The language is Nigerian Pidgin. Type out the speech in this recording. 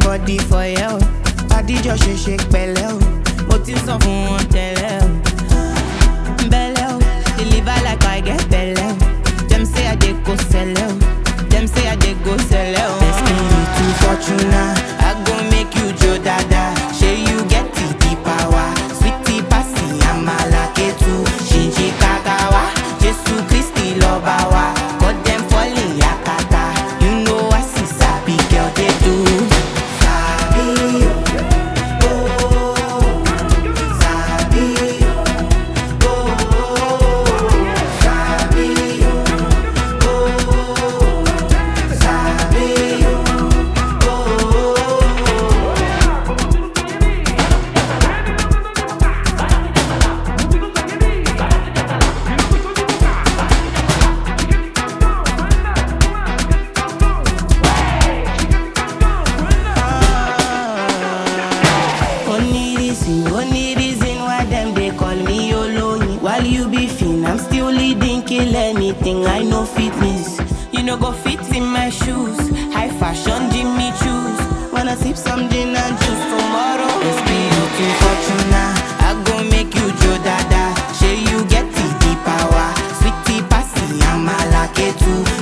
body for you. Adijọ́ ṣe ṣe pẹ̀lẹ́ o, mo ti sọ fún wọn tẹ́lẹ̀ o. Belle o, deliver like I get belle o. Dem say I dey go sell o, dem say I dey go sell o. Destiny to Fortuna, I go make you jo dada. Shey you get the the power, sweetie pasi amala ketu, shinji kakawa, Jesu Christi lọba wa, cut dem falling yakata. You know I see sabi girl dey do. Sabi o, oh, sabi o. Only reason, only reason why them they call me Oloyin. While you be fin, I'm still leading, kill anything. I know fitness. You know go fit in my shoes. High fashion, Jimmy choose. Wanna sip some gin and juice tomorrow? It's me looking fortuna. I go make you Joe Dada. Shey you get the the power. Sweetie passy, I'm a lucky too.